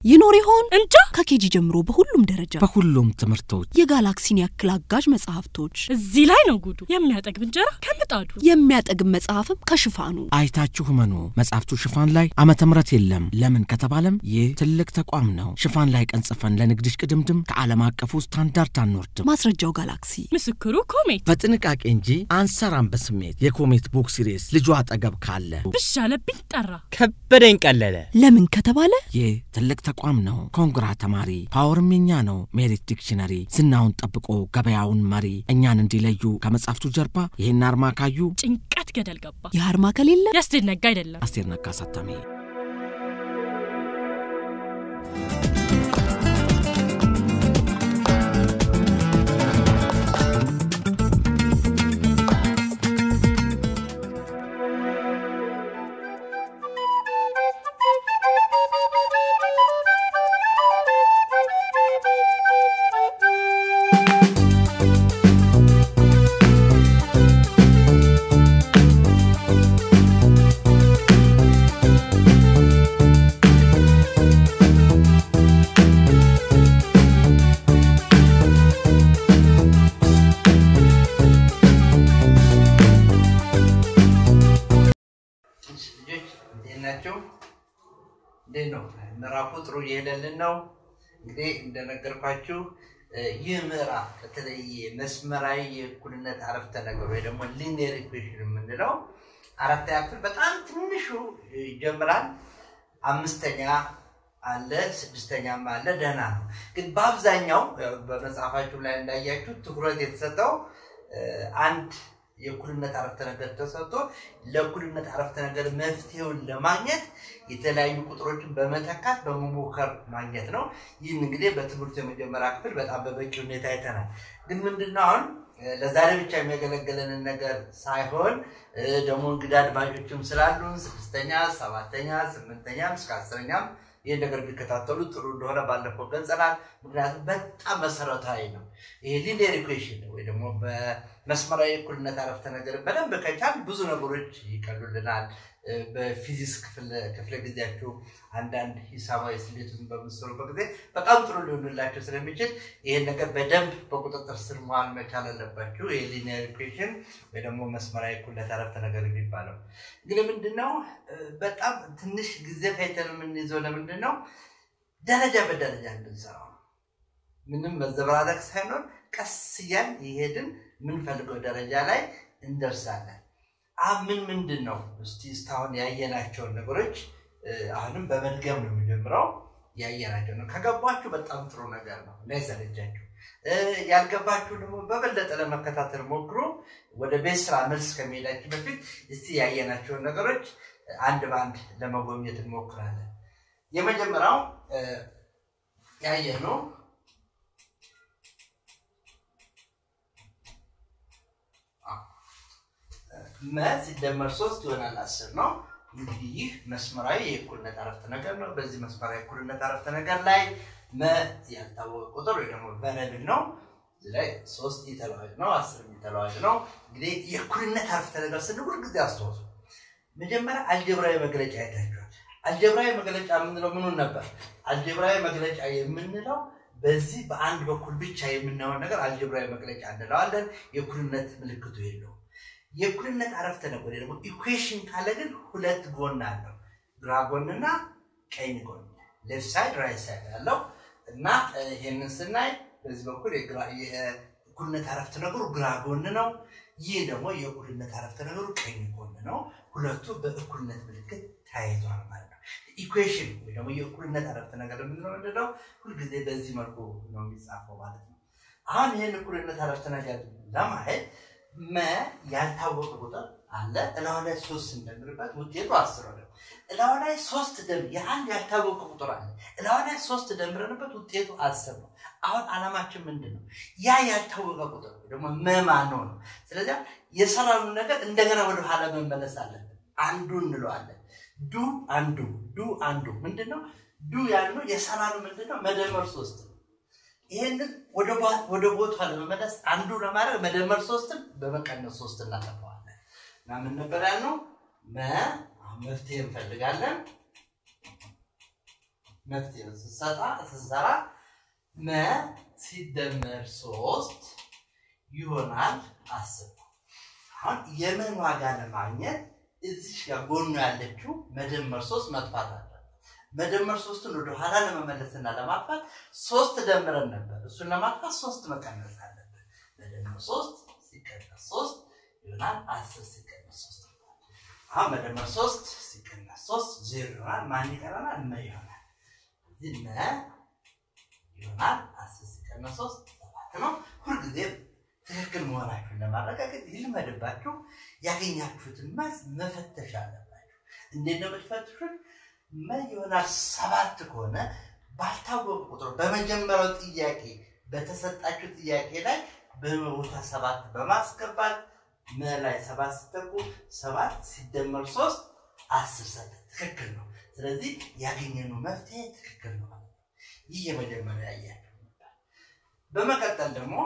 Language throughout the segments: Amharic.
ይኖር ይሆን እንጃ ከኬጂ ጀምሮ በሁሉም ደረጃ በሁሉም ትምህርቶች የጋላክሲን ያክል አጋዥ መጽሐፍቶች እዚህ ላይ ነው ጉዱ። የሚያጠግብ እንጀራ ከምጣዱ የሚያጠግብ መጽሐፍም ከሽፋኑ አይታችሁ መኑ መጽሐፍቱ ሽፋን ላይ ዓመተ ምሕረት የለም። ለምን ከተባለም ይህ ትልቅ ተቋም ነው። ሽፋን ላይ ቀን ጽፈን ለንግድሽ ቅድምድም ከዓለም አቀፉ ስታንዳርድ አንወርድም። ማስረጃው ጋላክሲ ምስክሩ ኮሜት በጥንቃቄ እንጂ አንሰራም በስሜት የኮሜት ቡክ ሲሪስ ልጁ አጠገብ ካለ ብሽ አለብኝ ጠራ። ከበደኝ ቀለለ። ለምን ከተባለ ይህ ትልቅ ተቋም ነው። ኮንግራ ተማሪ ፓወርም የኛ ነው። ሜሪት ዲክሽነሪ ዝናውን ጠብቆ ገበያውን መሪ እኛን እንዲለዩ ከመጽሐፍቱ ጀርባ ይህን አርማ ካዩ ጭንቀት ገደል ገባ። ይህ አርማ ከሌለ ያስደነጋ አይደለም። አስቴር ነጋ አሳታሚ ልጆች እንዴት ናቸው? እንዴት ነው? ምዕራፉ ጥሩ እየሄደልን ነው። እንግዲህ እንደነገርኳችሁ ይህ ምዕራፍ በተለይ መስመራዊ የእኩልነት አረፍተ ነገር ወይ ደግሞ ሊኒየር ኢኩዌሽን የምንለው አራተኛ ክፍል በጣም ትንሹ ይጀምራል። አምስተኛ አለ፣ ስድስተኛም አለ። ደህና ነው። ግን በአብዛኛው በመጽሐፋችሁ ላይ እንዳያችሁ ትኩረት የተሰጠው አንድ የእኩልነት አረፍተ ነገር ተሰጥቶ ለእኩልነት አረፍተ ነገር መፍትሄውን ለማግኘት የተለያዩ ቁጥሮችን በመተካት በመሞከር ማግኘት ነው። ይህን እንግዲህ በትምህርቱ የመጀመሪያ ክፍል በጣም በበቂ ሁኔታ አይተናል። ግን ምንድነው አሁን ለዛሬ ብቻ የሚያገለግለንን ነገር ሳይሆን ደግሞ እንግዳ አድማጮችም ስላሉን ስድስተኛ፣ ሰባተኛ፣ ስምንተኛም እስከ አስረኛም ይህን ነገር ቢከታተሉ ጥሩ እንደሆነ ባለፈው ገልጸናል። ምክንያቱም በጣም መሰረታዊ ነው። ይሄ ሊኒየር ኢኩዌሽን ወይ ደግሞ በመስመራዊ እኩልነት አረፍተ ነገር በደንብ ከቻል ብዙ ነገሮች ይቀሉልናል። በፊዚክስ ክፍለ ጊዜያችሁ አንዳንድ ሂሳባዊ ስሌቱን በምትሰሩበት ጊዜ በጣም ጥሩ ሊሆንላቸው ስለሚችል ይህን ነገር በደንብ በቁጥጥር ስር መዋል መቻል አለባችሁ። ይህ ሊኒየር ኢኩዌሽን ወይ ደግሞ መስመራዊ እኩልነት አረፍተ ነገር የሚባለው እንግዲህ ምንድነው በጣም ትንሽ ጊዜ ፈይተን የምንይዘው ለምንድን ነው? ደረጃ በደረጃ እንድንሰራው ነው። ምንም መዘበራረቅ ሳይኖር ቀስ እያል የሄድን የምንፈልገው ደረጃ ላይ እንደርሳለን። አሁን ምን ምንድን ነው እስቲ እስካሁን ያየናቸውን ነገሮች አሁንም በመድገም ነው የሚጀምረው። ያየናቸው ነው ከገባችሁ በጣም ጥሩ ነገር ነው፣ እንዳይሰለቻችሁ። ያልገባችሁ ደግሞ በበለጠ ለመከታተል ሞክሩ። ወደ ቤት ስራ መልስ ከመሄዳችን በፊት እስቲ ያየናቸውን ነገሮች አንድ በአንድ ለመጎብኘት እንሞክራለን። የመጀመሪያው ያየነው መ ሲደመር ሶስት ይሆናል አስር ነው። እንግዲህ ይህ መስመራዊ የእኩልነት አረፍተ ነገር ነው። በዚህ መስመራዊ የእኩልነት አረፍተ ነገር ላይ መ ያልታወቀ ቁጥር ወይ ደግሞ ቨረብል ነው። እዚህ ላይ ሶስት የተለዋጭ ነው፣ አስር የተለዋጭ ነው። እንግዲህ የእኩልነት አረፍተ ነገር ስንል ሁል ጊዜ አስተዋሱ። መጀመሪያ አልጀብራዊ መግለጫ አይታችኋል። አልጀብራዊ መግለጫ የምንለው ምኑን ነበር? አልጀብራዊ መግለጫ የምንለው በዚህ በአንድ በኩል ብቻ የምናየውን ነገር አልጀብራዊ መግለጫ እንለዋለን። የእኩልነት ምልክቱ የለውም። የእኩልነት አረፍተ ነገር ወይ ደግሞ ኢኩዌሽን ካለ ግን ሁለት ጎን አለው፣ ግራ ጎንና ቀኝ ጎን፣ ሌፍት ሳይድ ራይት ሳይድ ያለው እና ይህንን ስናይ በዚህ በኩል የእኩልነት አረፍተ ነገሩ ግራ ጎን ነው። ይህ ደግሞ የእኩልነት አረፍተ ነገሩ ቀኝ ጎን ነው። ሁለቱ በእኩልነት ምልክት ተያይዘዋል ማለት ነው። ኢኩዌሽን ወይ ደግሞ የእኩልነት አረፍተ ነገር የምንለው ምንድን ነው? ሁልጊዜ በዚህ መልኩ ነው የሚጻፈው ማለት ነው። አሁን ይህን እኩልነት አረፍተ ነገር ለማየት መ ያልታወቀ ቁጥር አለ እላው ላይ ሶስት ስንደምርበት ውጤቱ አስር ሆነ። እላው ላይ ሶስት ደም የአንድ ያልታወቀ ቁጥር አለ እላው ላይ ሶስት ደምረንበት ውጤቱ አስር ነው። አሁን አላማችን ምንድን ነው? ያ ያልታወቀ ቁጥር ደግሞ መማን ነው ነው። ስለዚህ የሰራኑ ነገር እንደገና ወደ ኋላ መመለስ አለብን። አንዱ እንለዋለን ዱ አንዱ ዱ አንዱ ምንድን ነው? ዱ ያልነው የሰራኑ ምንድን ነው? መደመር ሶስት ነው። ይሄንን ወደ ቦታ ለመመለስ አንዱ ለማድረግ መደመር ሶስትን በመቀነስ ሶስት እናጠፋዋለን እና ምን ነበር ያልነው? መ አሁን መፍትሄ እንፈልጋለን። መፍትሄው ስሰጣ ስሰራ መ ሲደመር ሶስት ይሆናል አስር ነው። አሁን የመን ዋጋ ለማግኘት እዚች ጋር ጎኑ ያለችው መደመር ሶስት መጥፋት አለ። መደመር ሶስትን ወደ ኋላ ለመመለስና ለማጥፋት ሶስት ደምረን ነበር። እሱን ለማጥፋት ሶስት መቀነስ አለብን። መደመር ሶስት ሲቀነስ ሶስት ይሆናል አስር ሲቀነስ ሶስት አሁን መደመር ሶስት ሲቀነስ ሶስት ዜሮ ይሆናል። ማን ይቀረናል? መ ይሆናል። እዚህ መ ይሆናል አስር ሲቀነስ ሶስት ሰባት ነው። ሁልጊዜም ትክክል መሆናችሁን ለማረጋገጥ ይልመድባችሁ። ያገኛችሁትን መልስ መፈተሽ አለባችሁ። እንዴት ነው የምትፈትሹት? መ ይሆናል ሰባት ከሆነ ባልታወቁ ቁጥር በመጀመሪያው ጥያቄ በተሰጣችሁ ጥያቄ ላይ በቦታ ሰባት በማስገባት መ ላይ ሰባት ስተኩ ሰባት ሲደመር ሶስት አስር ሰጠ። ትክክል ነው። ስለዚህ ያገኘነው መፍትሄ ትክክል ነው ማለት ነው። ይህ የመጀመሪያ ያያችሁ ነበር። በመቀጠል ደግሞ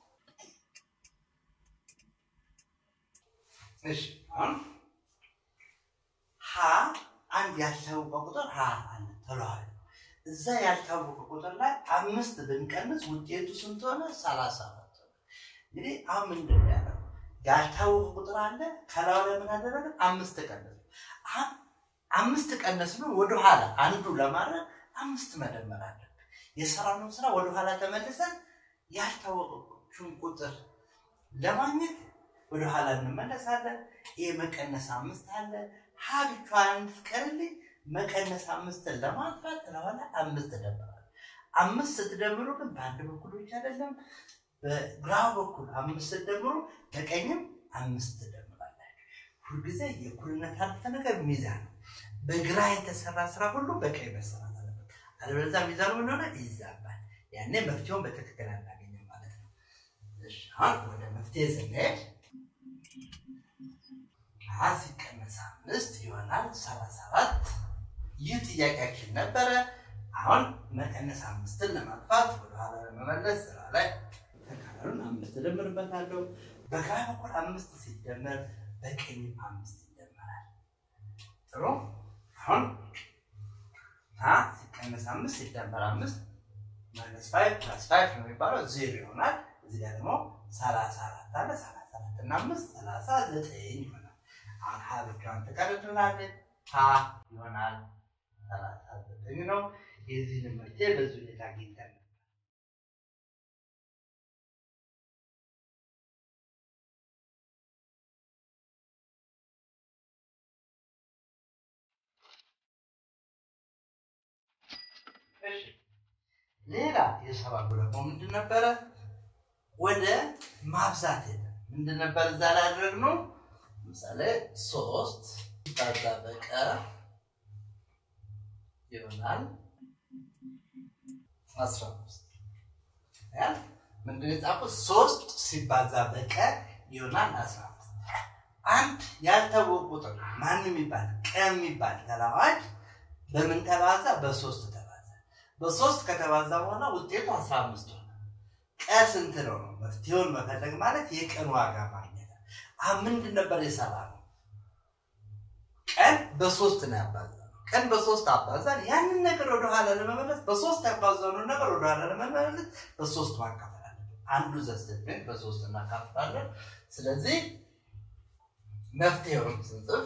እሺ አሁን ሀ አንድ ያልታወቀ ቁጥር ሀ አለ ተለዋል። እዛ ያልታወቀ ቁጥር ላይ አምስት ብንቀንስ ውጤቱ ስንት ሆነ? ሰላሳ አራት ሆነ። እንግዲህ አሁን ምንድን ነው ያለው? ያልታወቀ ቁጥር አለ። ከላዩ ላይ ምን አደረግን? አምስት ቀነስ። አሁን አምስት ቀነስ ነው ወደኋላ አንዱ ለማድረግ አምስት መደመር አለብን። የሰራነው ስራ ወደኋላ ተመልሰን ያልታወቀችን ቁጥር ለማግኘት ወደኋላ እንመለሳለን። ይህ መቀነስ አምስት አለ። ሀ ብቻዋን እንድትቀርልኝ መቀነስ አምስትን ለማጥፋት ለኋላ አምስት ደምራል። አምስት ስትደምሩ ግን በአንድ በኩል ብቻ አይደለም፣ በግራ በኩል አምስት ስትደምሩ በቀኝም አምስት ትደምራላችሁ። ሁልጊዜ የእኩልነት አረፍተ ነገር ሚዛን ነው። በግራ የተሰራ ስራ ሁሉ በቀኝ መሰራት አለበት። አለበለዚያ ሚዛኑ ምን ሆነ? ይዛባል። ያኔ መፍትሄውን በትክክል አናገኝም ማለት ነው። እሺ፣ አሁን ወደ መፍትሄ ስንሄድ ሀ ሲቀነስ አምስት ይሆናል ሰላሳ አራት ይህ ጥያቄያችን ነበረ። አሁን መቀነስ አምስትን ለማጥፋት ወደኋላ ለመመለስ ስራ ላይ ተቃራኑን አምስት እደምርበታለሁ። በግራ በኩል አምስት ሲደመር በቀኝም አምስት ይደመራል። ጥሩ። አሁን ሀ ሲቀነስ አምስት ሲደመር አምስት ማይነስ ፋይቭ ፕላስ ፋይቭ ነው የሚባለው ዜሮ ይሆናል። እዚህ ጋር ደግሞ ሰላሳ አራት አለ። ሰላሳ አራት እና አምስት ሰላሳ ዘጠኝ ይሆናል። አሁን ሀ ብቻዋን ትቀርልናለች። ሀ ይሆናል ሰላሳ ዘጠኝ ነው። የዚህን መፍትሄ በዚህ ሁኔታ አግኝተን እሺ ሌላ የሰባቱ ደግሞ ምንድን ነበረ? ወደ ማብዛት ሄደ። ምንድን ነበር እዛ ላይ ያደረግነው? ለምሳሌ ሶስት ሲባዛ በቀ ይሆናል አስራ አምስት ያል ምንድን የጻፉት? ሶስት ሲባዛ በቀ ይሆናል አስራ አምስት አንድ ያልታወቀ ቁጥር ማን የሚባል ቀ የሚባል ተለዋጭ በምን ተባዛ? በሶስት ተባዛ። በሶስት ከተባዛ በኋላ ውጤቱ አስራ አምስት ሆነ። ቀ ስንት ነው ነው? መፍትሄውን መፈለግ ማለት የቀን ዋጋ ማግኘት። አሁን ምንድን ነበር የሰራ ነው? ቀን በሶስት ነው ያባዛ ቀን በሶስት አባዛን። ያንን ነገር ወደኋላ ለመመለስ በሶስት ያባዛነውን ነገር ወደኋላ ለመመለስ በሶስት ማካፈል አለብን። አንዱ ዘስድን በሶስት እናካፍላለን። ስለዚህ መፍትሄውን ስንጽፍ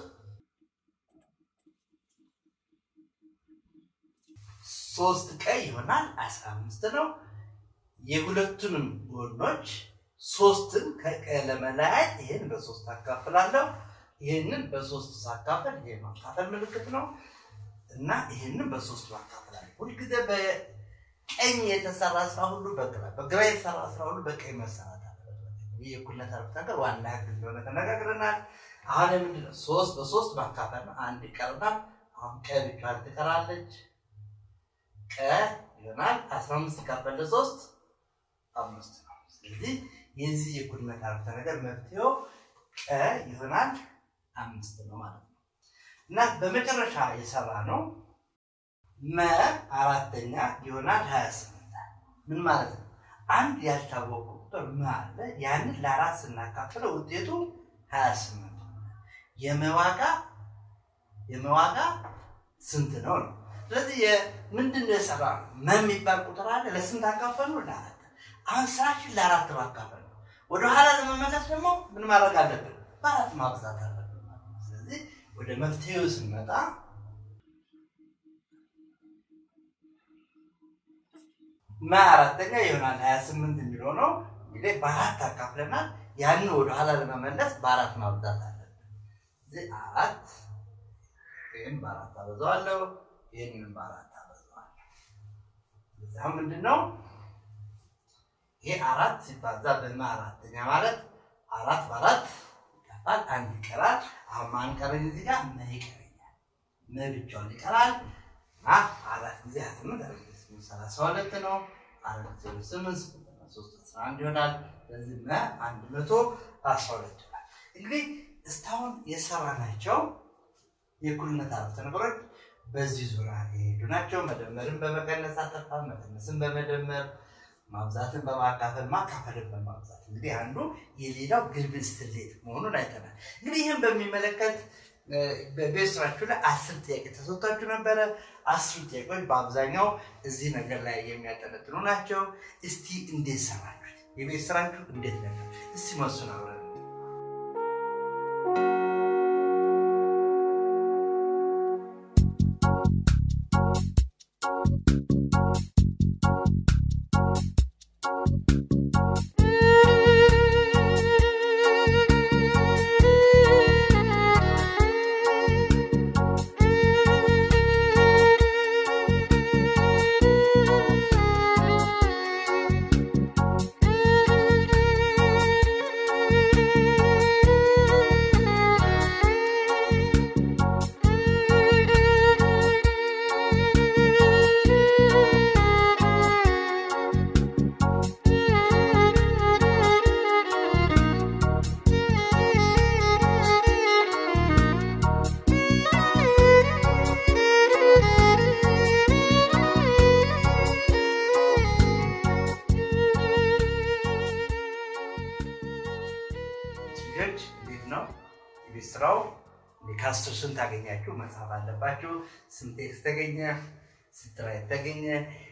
ሶስት ቀይ ይሆናል አስራ አምስት ነው። የሁለቱንም ጎኖች ሶስትን ከቀ ለመለያየት ይህን በሶስት አካፍላለሁ። ይህንን በሶስት ሳካፈል ይሄ ማካፈል ምልክት ነው እና ይህንን በሶስት ማካፈላለሁ። ሁልጊዜ በቀኝ የተሰራ ስራ ሁሉ በግራ በግራ የተሰራ ስራ ሁሉ በቀኝ መሰራት አለበት። ይህ የእኩልነት አረፍተ ነገር ዋና ህግ እንደሆነ ተነጋግረናል። አሁን ምንድን ነው ሶስት በሶስት ማካፈል ነው። አንድ ይቀርናል። አሁን ቀ ብቻዋን ትቀራለች። ቀ ይሆናል አስራ አምስት ሲካፈል ለሶስት አምስት ነው። ስለዚህ የዚህ የእኩልነት አረፍተ ነገር መፍትሄው ቀ ይሆናል አምስት ነው ማለት ነው እና በመጨረሻ የሰራ ነው መ አራተኛ ይሆናል ሀያ ስምንት ምን ማለት ነው? አንድ ያልታወቀ ቁጥር መ አለ። ያንን ለአራት ስናካፍለው ውጤቱ ሀያ ስምንት የመዋጋ የመዋጋ ስንት ነው ነው ስለዚህ ምንድን ነው የሰራ ነው? መ የሚባል ቁጥር አለ። ለስንት አካፈል ነው? ለአራት። አሁን ስራችን ለአራት ማካፈል ነው። ወደኋላ ለመመለስ ደግሞ ምን ማድረግ አለብን? በአራት ማብዛት አለብን ማለት ነው። ስለዚህ ወደ መፍትሄው ስንመጣ መ አራተኛ ይሆናል ሀያ ስምንት የሚለው ነው እንግዲህ በአራት አካፍለናል። ያንን ወደኋላ ለመመለስ በአራት ማብዛት አለብን። እዚህ አራት ይህን በአራት አበዛዋለሁ፣ ይህንንም በአራት አበዛዋለሁ። እዚያ ምንድን ነው ይሄ አራት ሲባዛ በመ አራተኛ ማለት አራት በአራት ይጠፋል፣ አንድ ይቀራል። አሁን ማን ቀረኝ? እዚህ ጋር መ ይቀረኛል። መ ብቻውን ይቀራል እና አራት ጊዜ ሀያ ስምንት አራት ጊዜ ስምንት ሰላሳ ሁለት ነው። አራት ዜሮ ስምንት ሶስት አስራ አንድ ይሆናል። ስለዚህ መ አንድ መቶ አስራ ሁለት ይሆናል። እንግዲህ እስካሁን የሰራናቸው የእኩልነት አረፍተ ነገሮች በዚህ ዙሪያ የሄዱ ናቸው። መደመርን በመቀነስ አጠፋ፣ መቀነስን በመደመር ማብዛትን በማካፈል ማካፈልን በማብዛት እንግዲህ አንዱ የሌላው ግልብል ስሌት መሆኑን አይተናል። እንግዲህ ይህን በሚመለከት በቤት ስራችሁ ላይ አስር ጥያቄ ተሰጥቷችሁ ነበረ። አስሩ ጥያቄዎች በአብዛኛው እዚህ ነገር ላይ የሚያጠነጥኑ ናቸው። እስቲ እንዴት ሰራችሁት? የቤት ስራችሁ እንዴት ነበር? እስቲ መሱን አብረን ልጆች እንዴት ነው የቤት ስራው? ከአስር ስንት ታገኛችሁ? መጻፍ አለባችሁ። ስንት ቴክስት ተገኘ? ስንት ራይት ተገኘ?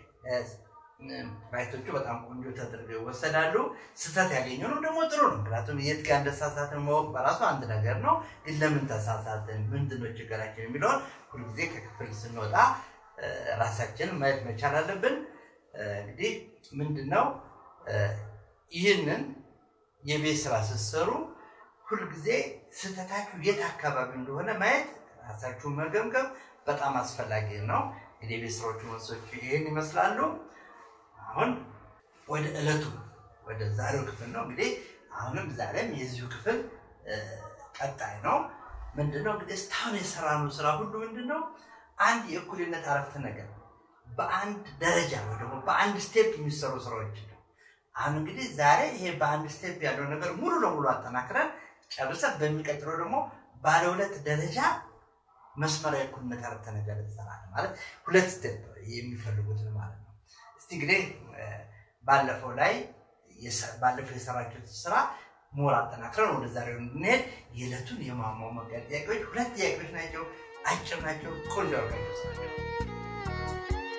ራይቶቹ በጣም ቆንጆ ተደርገው ይወሰዳሉ። ስህተት ያገኘ ነው ደግሞ ጥሩ ነው። ምክንያቱም የት ጋር እንደተሳሳትን ማወቅ በራሱ አንድ ነገር ነው። ግን ለምን ተሳሳትን፣ ምንድነው ችግራችን የሚለውን ሁልጊዜ ከክፍል ስንወጣ ራሳችንን ማየት መቻል አለብን። እንግዲህ ምንድነው ይህንን የቤት ስራ ስትሰሩ ሁልጊዜ ስህተታችሁ የት አካባቢ እንደሆነ ማየት ራሳችሁን መገምገም በጣም አስፈላጊ ነው። እንግዲህ የቤት ስራዎቹ መልሶች ይህን ይመስላሉ። አሁን ወደ ዕለቱ ወደ ዛሬው ክፍል ነው። እንግዲህ አሁንም ዛሬም የዚሁ ክፍል ቀጣይ ነው። ምንድነው እንግዲህ እስካሁን የሰራነው ስራ ሁሉ ምንድነው አንድ የእኩልነት አረፍተ ነገር በአንድ ደረጃ ወይ ደግሞ በአንድ ስቴፕ የሚሰሩ ስራዎች ነው። አሁን እንግዲህ ዛሬ ይሄ በአንድ ስቴፕ ያለው ነገር ሙሉ ለሙሉ አጠናክረን ጨርሰን በሚቀጥለው ደግሞ ባለ ሁለት ደረጃ መስመራዊ እኩልነት አረፍተ ነገር እንሰራለን። ማለት ሁለት ስቴፕ የሚፈልጉትን ማለት ነው። እስቲ እንግዲህ ባለፈው ላይ ባለፈው የሰራችሁት ስራ ሞር አጠናክረን ወደ ዛሬው እንድንሄድ የዕለቱን የማሟሟቂያ ጥያቄዎች ሁለት ጥያቄዎች ናቸው። አጭር ናቸው። ቆንጆ አርጋቸው ስራቸው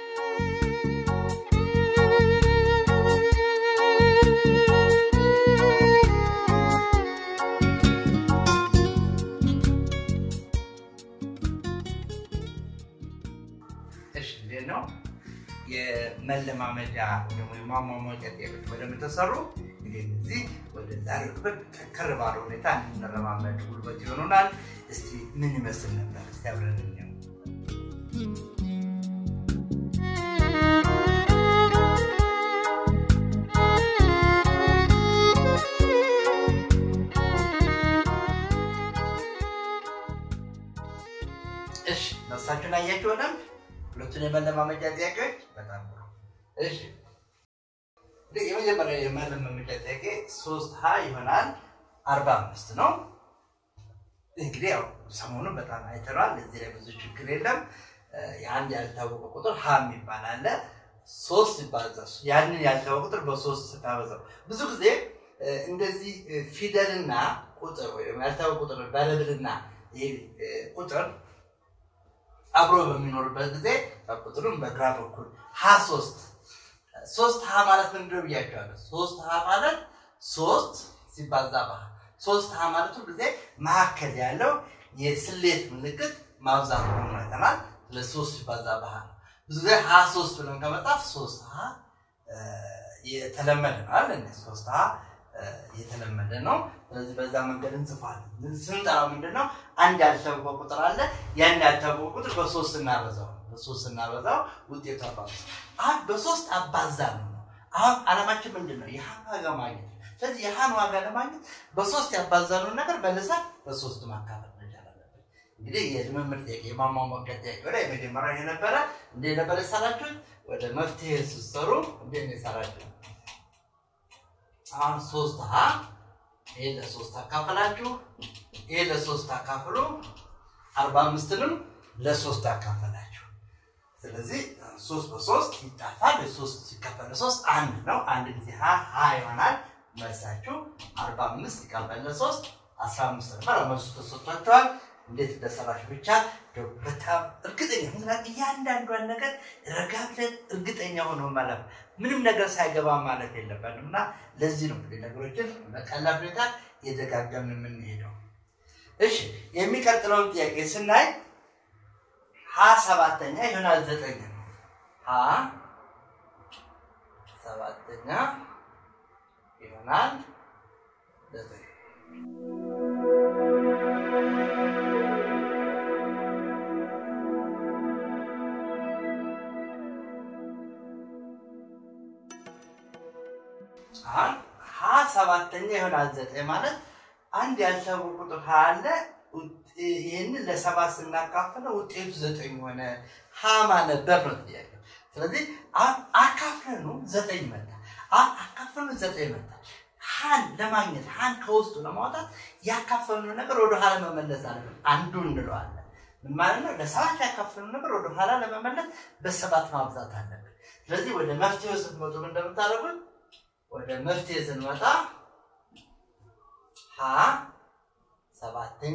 እሺ እንዴት ነው የመለማመጃ ደግሞ የማሟሟቂያ ጥያቄዎች በደንብ ተሰሩ። እንግዲህ እዚህ ወደ ዛሬው ክፍል ጠንከር ባለ ሁኔታ እንድንለማመድ ጉልበት ይሆኑናል። እስቲ ምን ይመስል ነበር? እስቲ አብረን እንየው። እሺ ነፍሳችሁን አያችሁ በደንብ ሁለቱን የመለማመጃ ጥያቄዎች በጣም ጥሩ። እሺ እንግዲህ የመጀመሪያ የመለማመጃ ጥያቄ ሶስት ሀ ይሆናል አርባ አምስት ነው። እንግዲህ ያው ሰሞኑን በጣም አይተነዋል። እዚህ ላይ ብዙ ችግር የለም። የአንድ ያልታወቀ ቁጥር ሀ የሚባል አለ። ሶስት ይባዛ ያንን ያልታወቀ ቁጥር በሶስት ስታበዛው ብዙ ጊዜ እንደዚህ ፊደልና ቁጥር ወይም ያልታወቀ ቁጥር በረብልና ቁጥር አብሮ በሚኖርበት ጊዜ ቁጥሩን በግራ በኩል ሀ ሶስት ሶስት ሀ ማለት ምንድን ነው ብያቸዋለሁ። ሶስት ሀ ማለት ሶስት ሲባዛ በሀ ሶስት ሀ ማለት ሁሉ ጊዜ መካከል ያለው የስሌት ምልክት ማብዛት መሆኑን አይተናል። ለሶስት ሲባዛ በሀ ነው። ብዙ ጊዜ ሀ ሶስት ብለን ከመጣፍ ሶስት ሀ የተለመደ ነው አለ ሶስት ሀ የተለመደ ነው። ስለዚህ በዛ መንገድ እንጽፋለን። ስንጠራው ምንድን ነው? አንድ ያልታወቀ ቁጥር አለ። ያን ያልታወቀ ቁጥር በሶስት እናበዛው በሶስት እናበዛው ውጤቱ አባዝ አሁን በሶስት አባዛ ነው። አሁን አላማችን ምንድን ነው? የሀን ዋጋ ማግኘት። ስለዚህ የሀን ዋጋ ለማግኘት በሶስት ያባዛነውን ነገር መልሰን በሶስት ማካፈል መቻል አለብን። እንግዲህ የልምምድ ጥያቄ የማሟሟቂያ ጥያቄ ወደ የመጀመሪያ የነበረ እንደ ነበረ የሰራችሁት ወደ መፍትሄ ስትሰሩ እንዴት ነው የሰራችሁት? አሁን ሶስት ሀ ይሄ ለሶስት አካፈላችሁ፣ ይሄ ለሶስት አካፍሉ፣ አርባ አምስትንም ለሶስት አካፈላችሁ። ስለዚህ ሶስት በሶስት ይጣፋል። ሶስት ሲካፈል ለሶስት አንድ ነው። አንድ ጊዜ ሀ ሀ ይሆናል። መልሳችሁ አርባ አምስት ይካፈል ለሶስት አስራ አምስት ነበር። መልሱ ተሰጥቷቸዋል። እንዴት እንደሰራሽ ብቻ በጣም እርግጠኛ ምክንያት እያንዳንዷን ነገር ረጋ ብለን እርግጠኛ ሆኖ ማለፍ ምንም ነገር ሳይገባ ማለት የለበንም እና ለዚህ ነው እንግዲህ ነገሮችን በቀላል ሁኔታ እየደጋገምን የምንሄደው። እሺ የሚቀጥለውን ጥያቄ ስናይ ሀ ሰባተኛ ይሆናል ዘጠኝ ነው። ሀ ሰባተኛ ይሆናል ዘጠኝ አሁን ሀ ሰባተኛ ይሆናል ዘጠኝ ማለት አንድ ያልታወቀ ቁጥር ሀ አለ። ይህንን ለሰባት ስናካፍለው ውጤቱ ዘጠኝ ሆነ። ሀ ማለት በር ነው ጥያቄ። ስለዚህ አካፍለኑ ዘጠኝ መጣ። አካፍለኑ ዘጠኝ መጣ። ሀን ለማግኘት ሀን ከውስጡ ለማውጣት ያካፈልነው ነገር ወደ ኋላ መመለስ አለብን። አንዱ እንለዋለን። ምን ማለት ነው? ለሰባት ያካፈልነው ነገር ወደ ኋላ ለመመለስ በሰባት ማብዛት አለብን። ስለዚህ ወደ መፍትሄው ስትመጡ እንደምታደርጉት ወደ መፍትሄ ስንመጣ ሀ ሰባተኛ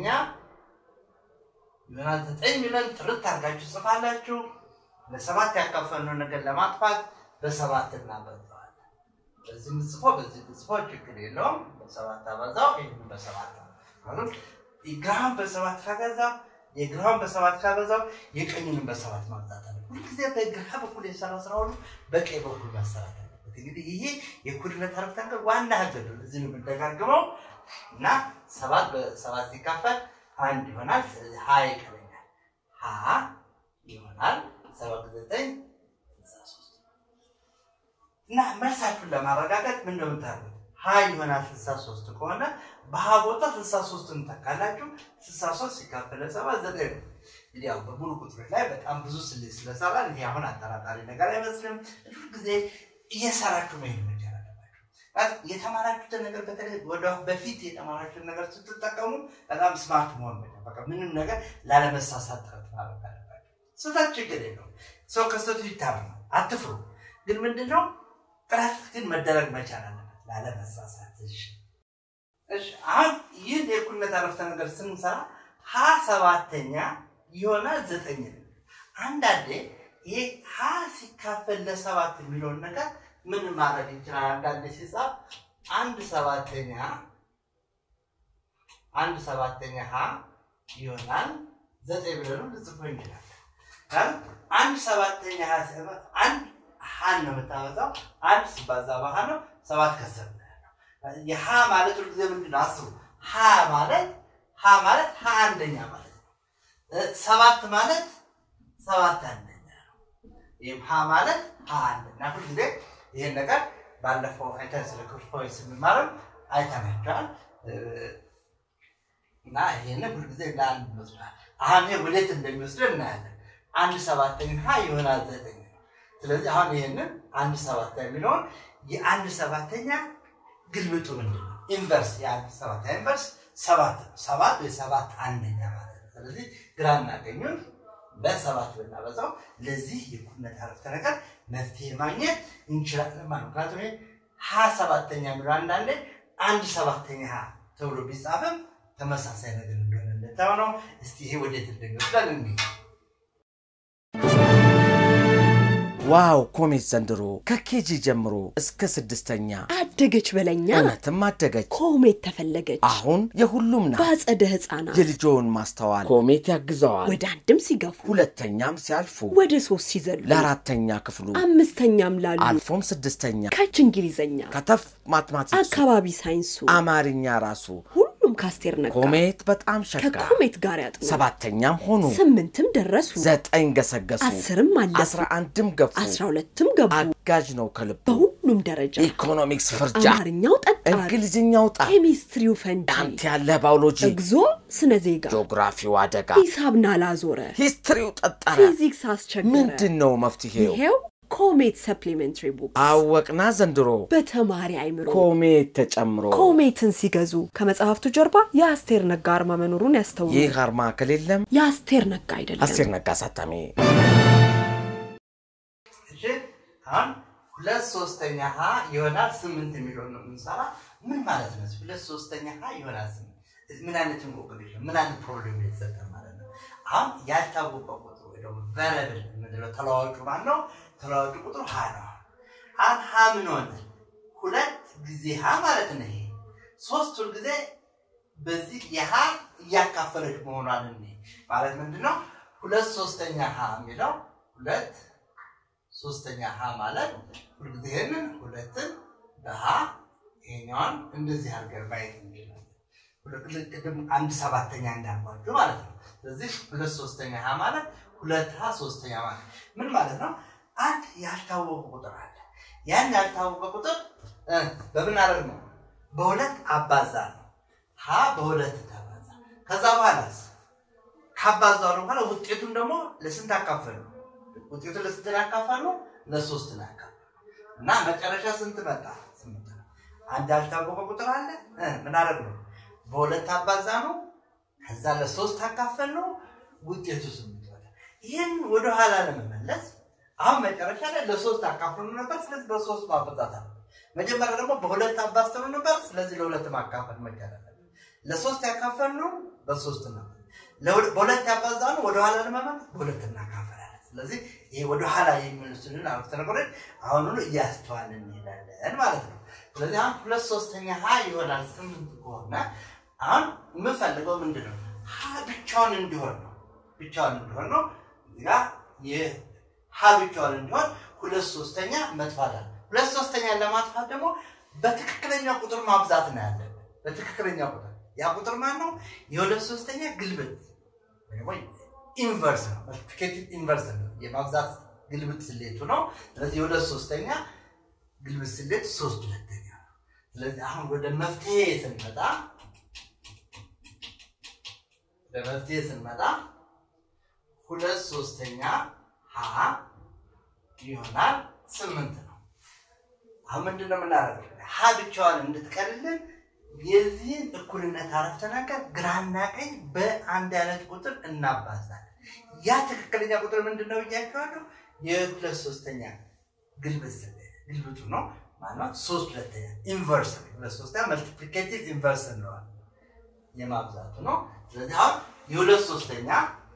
ይሆናል ዘጠኝ ሚሊዮን ጥርት አድርጋችሁ ጽፋላችሁ። ለሰባት ያካፈልነው ነገር ለማጥፋት በሰባት እናበዛዋለን። በዚህ ምጽፎ በዚህ ምጽፎ ችግር የለውም። በሰባት አበዛው፣ ይህን በሰባት ማለት ግራም በሰባት ካገዛው የግራውን በሰባት ካበዛው የቀኙንም በሰባት ማብዛት አለ። ሁልጊዜ በግራ በኩል የሰራ ስራ ሁሉ በቀኝ በኩል መሰራት አለበት። እንግዲህ ይሄ የእኩልነት አረፍተ ነገር ዋና ህግ ነው። እዚህ ነው የምንደጋግመው እና ሰባት በሰባት ሲካፈል አንድ ይሆናል። ስለዚህ ሀ ይቀረኛል። ሀ ይሆናል ሰባት ዘጠኝ ስልሳ ሶስት እና መልሳችሁን ለማረጋገጥ ምን እንደምታደርጉት ሀ ይሆናል ስልሳ ሶስት ከሆነ በሀ ቦታ ስልሳ ሶስትን ተካላችሁ ስልሳ ሶስት ሲካፈል ሰባት ዘጠኝ ነው። እንግዲህ ያው በሙሉ ቁጥሮች ላይ በጣም ብዙ ስሌት ስለሰራን ይሄ አሁን አጠራጣሪ ነገር አይመስልም። ሁል ጊዜ እየሰራችሁ መሄድ መቻል አለባችሁ። የተማራችሁትን ነገር በተለይ ወደ በፊት የተማራችሁትን ነገር ስትጠቀሙ በጣም ስማርት መሆን መቻል በቃ ምንም ነገር ላለመሳሳት ጥረት ማድረግ አለባችሁ። ስህተት ችግር የለውም። ሰው ከስህተቱ ይታረማል። አትፍሩ። ግን ምንድነው ጥረት ግን መደረግ መቻል አለበት ላለመሳሳት። እሺ እሺ አሁን ይህን የእኩልነት አረፍተ ነገር ስንሰራ ሀ ሰባተኛ ይሆናል ዘጠኝ ነው። አንዳንዴ ይህ ሀ ሲካፈል ለሰባት የሚለውን ነገር ምን ማድረግ ይችላል? አንዳንዴ ሲጻፍ አንድ ሰባተኛ አንድ ሰባተኛ ሀ ይሆናል ዘጠኝ ብለን ልጽፎ እንችላለን። አንድ ሰባተኛ ሀ አንድ ሀን ነው የምታበዛው። አንድ ሲባዛ በሀ ነው። ሰባት ከሰር የሀ ማለት ሁልጊዜ ምንድን ነው? አስቡ። ሀ ማለት ሀ ማለት ሀ አንደኛ ማለት ነው። ሰባት ማለት ሰባት አንደኛ ነው። ይህም ሀ ማለት ሀ አንደኛ ሁልጊዜ ይህን ነገር ባለፈው አይተን ስለ ክፍልፋዮች ስንማርም አይተናቸዋል እና ይህንን ሁልጊዜ ለአንድ ይመስላል። አሁን ይሄ ወዴት እንደሚወስደን እናያለን። አንድ ሰባተኛ ሀ ይሆናል ዘጠኝ ነው። ስለዚህ አሁን ይህንን አንድ ሰባተኛ የሚለውን የአንድ ሰባተኛ ግልብጡ ምንድን ነው? ኢንቨርስ የአንድ ሰባተኛ ኢንቨርስ ሰባት ነው። ሰባት ወይ ሰባት አንደኛ ማለት ነው። ስለዚህ ግራና ቀኙን በሰባት ብናበዛው ለዚህ የእኩልነት አረፍተ ነገር መፍትሄ ማግኘት እንችላለን ማለት ነው። ምክንያቱም ሀ ሰባተኛ የሚለው አንዳንዴ አንድ ሰባተኛ ሀ ተብሎ ቢጻፍም ተመሳሳይ ነገር እንደሆነ እንደታው ነው። እስቲ ይሄ ወዴት እንደሚወስደን እንሂድ። ዋው ኮሜት ዘንድሮ ከኬጂ ጀምሮ እስከ ስድስተኛ አደገች በለኛ እውነትም አደገች። ኮሜት ተፈለገች አሁን የሁሉም ናት። በአጸደ ህፃናት የልጆውን ማስተዋል ኮሜት ያግዘዋል። ወደ አንድም ሲገፉ ሁለተኛም ሲያልፉ ወደ ሶስት ሲዘሉ ለአራተኛ ክፍሉ አምስተኛም ላሉ አልፎም ስድስተኛ ከች እንግሊዘኛ ከተፍ ማትማቲክሱ አካባቢ ሳይንሱ አማርኛ ራሱ ሁሉም ካስቴር ነጋ ኮሜት በጣም ሸጋ ከኮሜት ጋር ያጥኑ ሰባተኛም ሆኑ ስምንትም ደረሱ ዘጠኝ ገሰገሱ አስርም አለፉ አስራ አንድም ገፉ አስራ ሁለትም ገቡ አጋዥ ነው ከልቡ በሁሉም ደረጃ ኢኮኖሚክስ ፍርጃ አማርኛው ጠጣር እንግሊዝኛው ጣ ኬሚስትሪው ፈንጂ አንተ ያለ ባዮሎጂ እግዞ ስነ ዜጋ ጂኦግራፊው አደጋ ሂሳብ ናላዞረ ሂስትሪው ጠጠረ ፊዚክስ አስቸገረ ምንድን ነው መፍትሄው? ይሄው ኮሜት ሰፕሊሜንትሪ ቡክ አወቅና ዘንድሮ በተማሪ አይምሮ ኮሜት ተጨምሮ ኮሜትን ሲገዙ ከመጽሐፍቱ ጀርባ የአስቴር ነጋ አርማ መኖሩን ያስተውሉ። ይህ አርማ ከሌለም የአስቴር ነጋ አይደለም። አስቴር ነጋ አሳታሚ እሺ አሁን ሁለት ሶስተኛ ሀ ይሆናል ስምንት የሚለውን ነው የምንሰራ። ምን ማለት ነው? ሁለት ሶስተኛ ሀ ይሆናል ስምንት ምን አይነት እንቆቅልሽ ነው? ምን አይነት ፕሮብሌም የተሰጠ ማለት ነው? አሁን ያልታወቀ ቁጥር ወይ ደግሞ ቨረብል የምንለው ተለዋዋጩ ማን ነው? ተለዋዋጩ ቁጥሩ ሀ ነው። አሁን ሀ ምን ሆነ? ሁለት ጊዜ ሀ ማለት ነው። ይሄ ሶስቱን ጊዜ በዚህ የሀ እያካፈለች መሆኗን እኔ ማለት ምንድን ነው? ሁለት ሶስተኛ ሀ የሚለው ሁለት ሶስተኛ ሀ ማለት ሁልጊዜ ይህንን ሁለትን በሀ ይሄኛዋን እንደዚህ አድርገን ማየት እንችላለን። ሁለት- ቅድም አንድ ሰባተኛ እንዳልኳችሁ ማለት ነው። ስለዚህ ሁለት ሶስተኛ ሀ ማለት ሁለት ሀ ሶስተኛ ማለት ምን ማለት ነው? አንድ ያልታወቀ ቁጥር አለ። ያን ያልታወቀ ቁጥር እ በምን አደረግ ነው? በሁለት አባዛ ነው። ሀ በሁለት ተባዛ። ከዛ በኋላስ ካባዛው በኋላ ውጤቱን ደግሞ ለስንት አካፈል ነው? ውጤቱን ለስንት አካፈል ነው? ለሶስት አካፈል እና መጨረሻ ስንት መጣ? ስምንት ነው። አንድ ያልታወቀ ቁጥር አለ። እ ምን አደረግ ነው? በሁለት አባዛ ነው። ከዛ ለሶስት አካፈል ነው። ውጤቱ ስምንት መጣ። ይህን ወደኋላ ለመመለስ አሁን መጨረሻ ላይ ለሶስት አካፍሉ ነበር። ስለዚህ በሶስት ማበዛት አለ። መጀመሪያ ደግሞ በሁለት አባዝተው ነበር። ስለዚህ ለሁለት ማካፈል መቻል አለብን። ለሶስት ያካፈልነው በሶስት ነው። ለሁለ- በሁለት ያባዛነው ወደኋላ ለመመለስ በሁለት እናካፈላለን። ስለዚህ ይሄ ወደኋላ የሚመልሱልን አረፍተ ነገሮች አሁኑኑ እያስተዋልን እንሄዳለን ማለት ነው። ስለዚህ አሁን ሁለት ሶስተኛ ሀ ይሆናል ስምንት ከሆነ አሁን የምፈልገው ምንድን ነው? ሀ ብቻውን እንዲሆን ነው። ብቻውን እንዲሆን ነው። እዚህ ጋ የሀ ብቻውን እንዲሆን ሁለት ሶስተኛ መጥፋት አለ። ሁለት ሶስተኛ ለማጥፋት ደግሞ በትክክለኛ ቁጥር ማብዛት ነው ያለብን። በትክክለኛ ቁጥር ያ ቁጥር ማን ነው? የሁለት ሶስተኛ ግልብጥ ወይ ኢንቨርስ ነው። መልቲፕሊኬቲቭ ኢንቨርስ ነው። የማብዛት ግልብጥ ስሌቱ ነው። ስለዚህ የሁለት ሶስተኛ ግልብጥ ስሌት ሶስት ሁለተኛ ነው። ስለዚህ አሁን ወደ መፍትሄ ስንመጣ ወደ መፍትሄ ስንመጣ ሁለት ሶስተኛ ሀ ይሆናል ስምንት ነው። አሁን ምንድን ነው የምናደርገው? ሀ ብቻዋን እንድትቀርልን የዚህን እኩልነት አረፍተ ነገር ግራና ቀኝ በአንድ አይነት ቁጥር እናባዛለን። ያ ትክክለኛ ቁጥር ምንድን ነው ብያቸዋለሁ? የሁለት ሶስተኛ ግልብጥ ግልብጡ ነው ማለት ሶስት ሁለተኛ ኢንቨርስ ነው። ሁለት ሶስተኛ መልቲፕሊኬቲቭ ኢንቨርስ እንለዋለን የማብዛቱ ነው። ስለዚህ አሁን የሁለት ሶስተኛ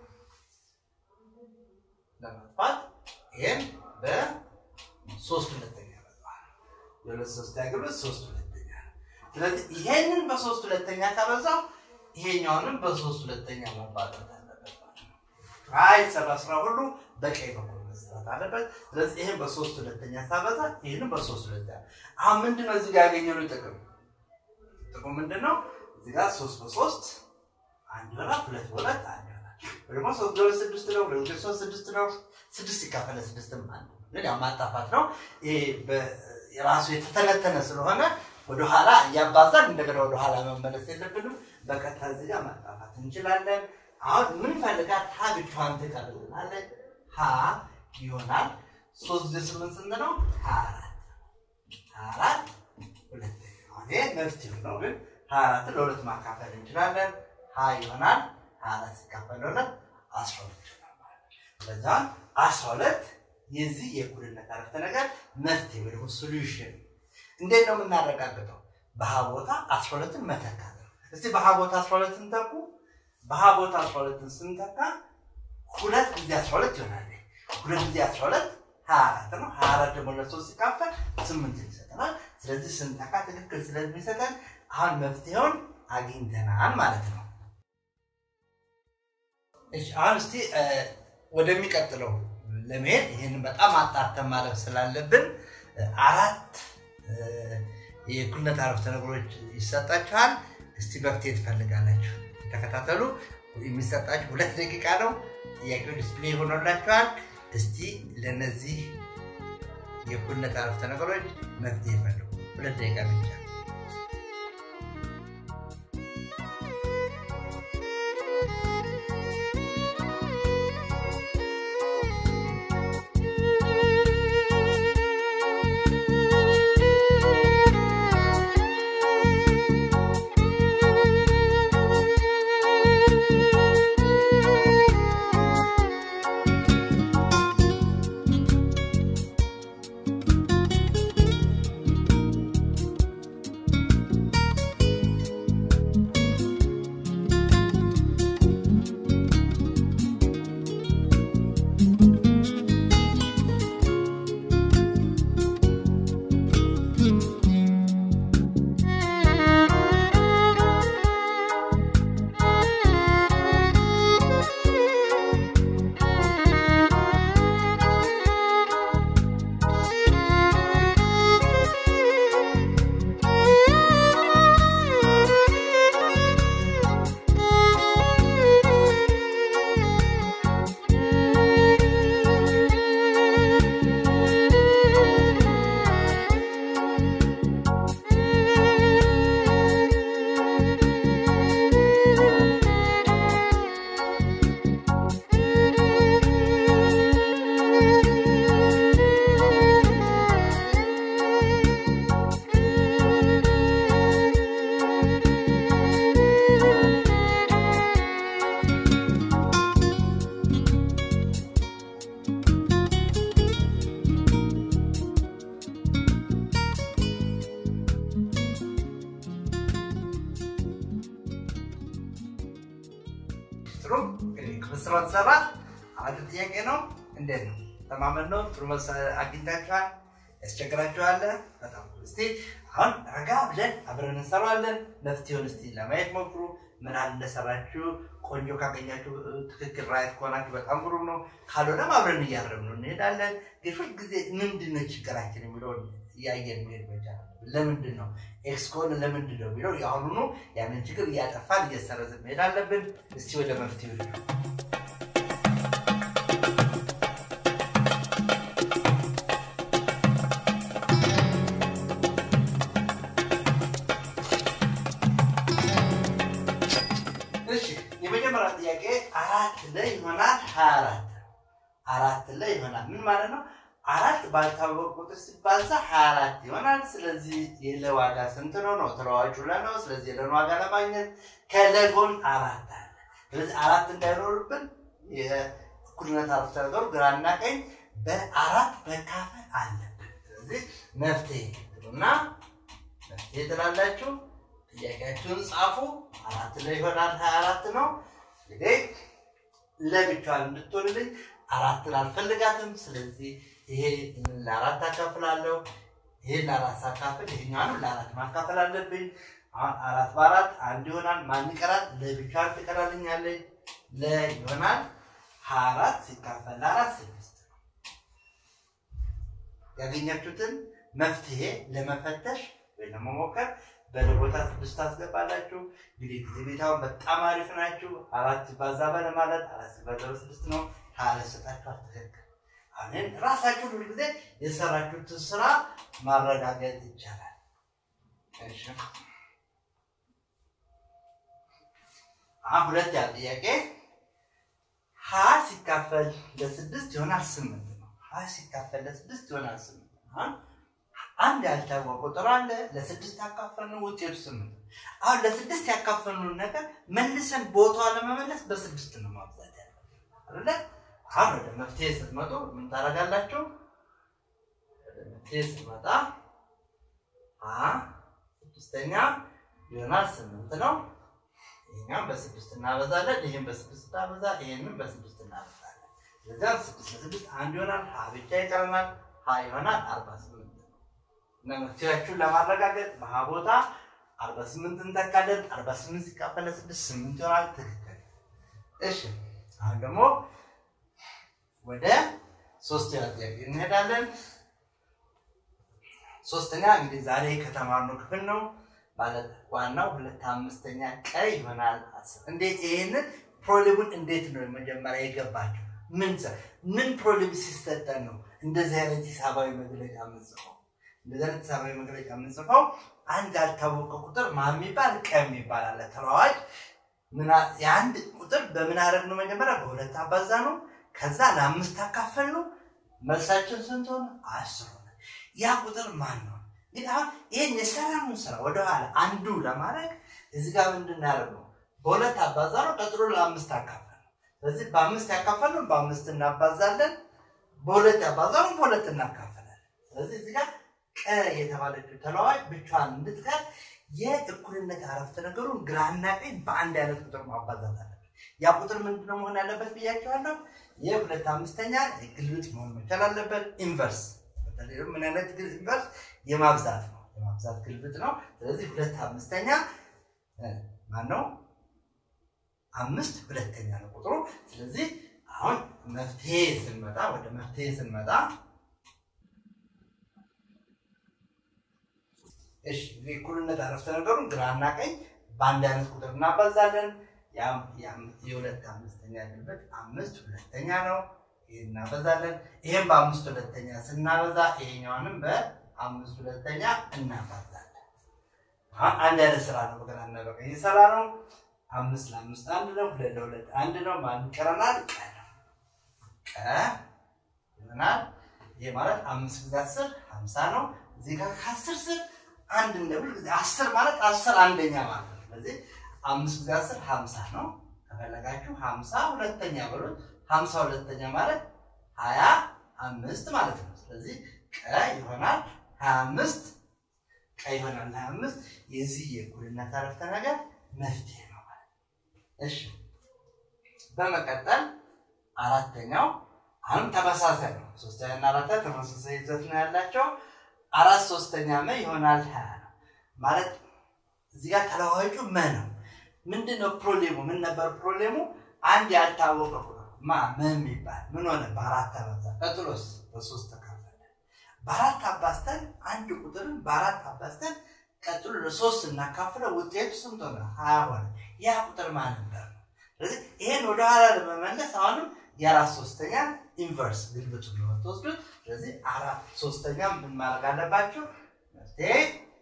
ለማጥፋት ይህም በሶስት ሁለተኛ ያበዛዋል። የሁለት ሶስተኛ ግልብጥ ሶስት ሁለተኛ ነው። ስለዚህ ይሄንን በሶስት ሁለተኛ ካበዛው ይሄኛውንም በሶስት ሁለተኛ ማባዛት አለበት ማለት ነው። አይ ሰራ ስራ ሁሉ በቀኝ በኩል መስራት አለበት። ስለዚህ ይህን በሶስት ሁለተኛ ሳበዛ ይህንም በሶስት ሁለተኛ አሁን ምንድን ነው እዚህ ጋር ያገኘነው ጥቅም? ጥቅሙ ምንድን ነው? እዚህ ጋር ሶስት በሶስት አንድ ይሆናል፣ ሁለት በሁለት አንድ ይሆናል። ወይ ደግሞ ሶስት በሁለት ስድስት ነው፣ ሁለት በሁለት ሶስት ስድስት ነው። ስድስት ሲካፈል ስድስትም አንድ ነው። ግን ያው ማጣፋት ነው። ይሄ በ- የራሱ የተተነተነ ስለሆነ ወደኋላ እያባዛን እንደገና ወደኋላ መመለስ የለብንም። በቀጥታ እዚህ ጋር ማጣፋት እንችላለን። አሁን የምንፈልጋት ሀ ብቻዋን ትቀርልናለች። ሀ ይሆናል ሶስት ጊዜ ስምንት ስንት ነው? ሀያ አራት ሀያ አራት ሁለተኛ አሁን ይሄ መፍትሄው ነው። ግን ሀያ አራትን ለሁለት ማካፈል እንችላለን። ሀ ይሆናል ሀያ አራት ሲካፈል ለሁለት አስራ ሁለት ይሆናል ማለት ነው። ስለዚህ አሁን አስራ ሁለት የዚህ የእኩልነት አረፍተ ነገር መፍትሄ ወይ ደግሞ ሶሉሽን እንዴት ነው የምናረጋግጠው? በሀ ቦታ አስራ ሁለትን መተካት ነው። እስቲ በሀ ቦታ አስራ ሁለትን ተኩ። በሀ ቦታ አስራ ሁለትን ስንተካ ሁለት ጊዜ አስራ ሁለት ይሆናል። ሁለት ጊዜ አስራ ሁለት ሀያ አራት ነው። ሀያ አራት ደግሞ ለሶስት ሲካፈል ስምንት ይሰጠናል። ስለዚህ ስንጠቃ ትክክል ስለሚሰጠን አሁን መፍትሄውን አግኝተናል ማለት ነው። እሺ አሁን እስቲ ወደሚቀጥለው ለመሄድ ይህንን በጣም አጣርተን ማለፍ ስላለብን አራት የእኩልነት አረፍተ ነገሮች ይሰጣችኋል። እስቲ መፍትሄ ትፈልጋላችሁ። ተከታተሉ። የሚሰጣችሁ ሁለት ደቂቃ ነው። ጥያቄው ዲስፕሌይ ሆኖላችኋል። እስቲ ለነዚህ የእኩልነት አረፍተ ነገሮች መፍትሄ ፈልጉ። ሁለት ደቂቃ ብቻ። ጥሩ እንግዲህ ምስሮ ተሰራ። አንድ ጥያቄ ነው። እንዴት ነው? ተማመን ነው? ጥሩ መልስ አግኝታችኋል? ያስቸግራችኋል? በጣም እስቲ አሁን ረጋ ብለን አብረን እንሰራዋለን። መፍትሄውን እስቲ ለማየት ሞክሩ። ምን ያህል እንደሰራችሁ ቆንጆ ካገኛችሁ ትክክል ራይት ከሆናችሁ በጣም ግሩም ነው። ካልሆነም አብረን እያረም ነው እንሄዳለን። ግን ሁልጊዜ ምንድን ነው ችግራችን የሚለውን እያየን መሄድ መቻል ለምንድን ነው ኤክስ ከሆነ ለምንድን ነው የሚለው የአሁኑኑ ያንን ችግር እያጠፋን እየሰረዝን መሄድ አለብን። እስቲ ወደ መፍትሄ እሺ የመጀመሪያ ጥያቄ አራት ላይ ይሆናል ሀያ አራት አራት ላይ ይሆናል ምን ማለት ነው? አራት ባልታወቀ ቁጥር ሲባዛ ሀያ አራት ይሆናል። ስለዚህ የለ ዋጋ ስንት ነው ነው? ተለዋጩ ለ ነው። ስለዚህ የለን ዋጋ ለማግኘት ከለጎን አራት አለ። ስለዚህ አራት እንዳይኖርብን የእኩልነት አረፍተ ነገሩ ግራና ቀኝ በአራት መካፈል አለብን። ስለዚህ መፍትሄ እና መፍትሄ ትላላችሁ። ጥያቄያችሁን ጻፉ። አራት ላይ ይሆናል ሀያ አራት ነው። እንግዲህ ለብቻዋን እንድትሆንልኝ አራትን አልፈልጋትም። ስለዚህ ይሄ ለአራት አካፍላለሁ። ይሄን ለአራት ሳካፍል ይሄኛውንም ለአራት ማካፈል አለብኝ። አሁን አራት በአራት አንድ ይሆናል። ማን ይቀራል? ለብቻዋን ትቀራልኛለች። ለ ይሆናል ሀያ አራት ሲካፈል ለአራት ስድስት ነው። ያገኛችሁትን መፍትሄ ለመፈተሽ ወይ ለመሞከር በለቦታ ስድስት ታስገባላችሁ። እንግዲህ ጊዜ ቤታውን በጣም አሪፍ ናችሁ። አራት ሲባዛ በለ ማለት አራት ሲባዛ በስድስት ነው። ሀያ ሰጣችሁ ትክክል። አሁን ራሳችሁ ሁሉ ጊዜ የሰራችሁትን ስራ ማረጋገጥ ይቻላል። እሺ አሁን ሁለት ያለ ጥያቄ ሀ ሲካፈል ለስድስት ይሆናል ስምንት ነው። ሀ ሲካፈል ለስድስት ይሆናል ስምንት አሁን አንድ ያልታወቀ ቁጥር አለ። ለስድስት ያካፈልነው ውጤቱ ስምንት ነው። አሁን ለስድስት ያካፈልነውን ነገር መልሰን ቦታዋ ለመመለስ በስድስት ነው ማብዛት ያለ አይደለ? አሁን ወደ መፍትሄ ስትመጡ ምን ታደርጋላችሁ? ወደ መፍትሄ ስትመጣ ሀ ስድስተኛ ይሆናል ስምንት ነው። ይሄኛም በስድስት እናበዛለን። ይህም በስድስት እናበዛ፣ ይሄንም በስድስት እናበዛለን። ስለዚያ ስድስት ለስድስት አንድ ይሆናል። ሀ ብቻ ይቀረናል። ሀ ይሆናል አርባ ስምንት እና መፍትሄያችሁን ለማረጋገጥ በሀ ቦታ አርባ ስምንት እንተካለን። አርባ ስምንት ሲካፈል ለስድስት ስምንት ይሆናል። ትክክል። እሺ አሁን ደግሞ ወደ ሶስተኛ ጥያቄ እንሄዳለን። ሶስተኛ እንግዲህ ዛሬ ከተማርነው ክፍል ነው ማለት ዋናው ሁለት አምስተኛ ቀ ይሆናል አስር። እንዴት ይሄንን ፕሮብሌሙን እንዴት ነው መጀመሪያ የገባቸው? ምን ሰ- ምን ፕሮብሌም ሲሰጠን ነው እንደዚህ አይነት ሂሳባዊ መግለጫ የምንጽፈው? እንደዚህ አይነት ሂሳባዊ መግለጫ የምንጽፈው አንድ ያልታወቀ ቁጥር ማ የሚባል ቀ የሚባል አለ ተለዋዋጭ ምና- የአንድ ቁጥር በምን አደረግ ነው መጀመሪያ በሁለት አባዛ ነው ከዛ ለአምስት አካፈል ነው መልሳችን ስንት ሆነ አስር ሆነ ያ ቁጥር ማን ነው እንግዲህ አሁን ይህን የሰራነውን ስራ ወደኋላ አንዱ ለማድረግ እዚህ ጋር ምንድን ያደርገው በሁለት አባዛ ነው ቀጥሎ ለአምስት አካፈል ነው ስለዚህ በአምስት ያካፈል ነው በአምስት እናባዛለን በሁለት ያባዛ ነው በሁለት እናካፈላለን ስለዚህ እዚህ ጋር ቀ የተባለችው ተለዋዋጭ ብቻዋን እንድትቀር የእኩልነት አረፍተ ነገሩን ግራና ቀኝ በአንድ አይነት ቁጥር ማባዛት አለበት። ያ ቁጥር ምንድነው መሆን ያለበት ብያቸዋለሁ። የሁለት አምስተኛ ግልብጥ መሆን መቻል አለበት። ኢንቨርስ በተለይ ደግሞ ምን አይነት ግል- ኢንቨርስ የማብዛት ነው፣ የማብዛት ግልብጥ ነው። ስለዚህ ሁለት አምስተኛ ማን ነው? አምስት ሁለተኛ ነው ቁጥሩ። ስለዚህ አሁን መፍትሄ ስንመጣ ወደ መፍትሄ ስንመጣ እሺ የእኩልነት አረፍተ ነገሩን ግራና ቀኝ በአንድ አይነት ቁጥር እናባዛለን። ያም- ያም- የሁለት አምስተኛ ግልበት አምስት ሁለተኛ ነው። ይህ እናበዛለን። ይህም በአምስት ሁለተኛ ስናበዛ ይሄኛውንም በአምስት ሁለተኛ እናባዛለን። አሁን አንድ አይነት ስራ ነው በግራና በቀኝ የሰራ ነው። አምስት ለአምስት አንድ ነው። ሁለት ለሁለት አንድ ነው። ማን ይቀረናል? ቀ ነው። ቀ ይሆናል። ይህ ማለት አምስት ጊዜ አስር ሀምሳ ነው። እዚህ ጋር ከአስር ስር አንድ እንደ ሁል ጊዜ አስር ማለት አስር አንደኛ ማለት ነው። ስለዚህ አምስት ጊዜ አስር ሀምሳ ነው። ከፈለጋችሁ ሀምሳ ሁለተኛ በሉት። ሀምሳ ሁለተኛ ማለት ሀያ አምስት ማለት ነው። ስለዚህ ቀ ይሆናል ሀያ አምስት ቀ ይሆናል ሀያ አምስት የዚህ የእኩልነት አረፍተ ነገር መፍትሄ ነው ማለት ነው። እሺ በመቀጠል አራተኛው አሁንም ተመሳሳይ ነው። ሶስተኛ እና አራተኛ ተመሳሳይ ይዘት ነው ያላቸው። አራት ሶስተኛ መ ይሆናል ሀያ ነው ማለት እዚህ ጋር ተለዋዋጩ መ ነው። ምንድን ነው ፕሮብሌሙ? ምን ነበር ፕሮብሌሙ? አንድ ያልታወቀ ቁጥር ማ መ የሚባል ምን ሆነ? በአራት ተበዛ። ቀጥሎስ በሶስት ተካፈለ። በአራት አባዝተን አንድ ቁጥርን በአራት አባዝተን ቀጥሎ ለሶስት እናካፍለው ውጤቱ ስንት ሆነ? ሀያ ሆነ። ያ ቁጥር ማን ነበር? ስለዚህ ይሄን ወደኋላ ለመመለስ አሁንም የአራት ሶስተኛ ኢንቨርስ ግልብጡ ነው የምትወስዱት። ስለዚህ አራት ሶስተኛ ምን ማድረግ አለባችሁ? መፍትሄ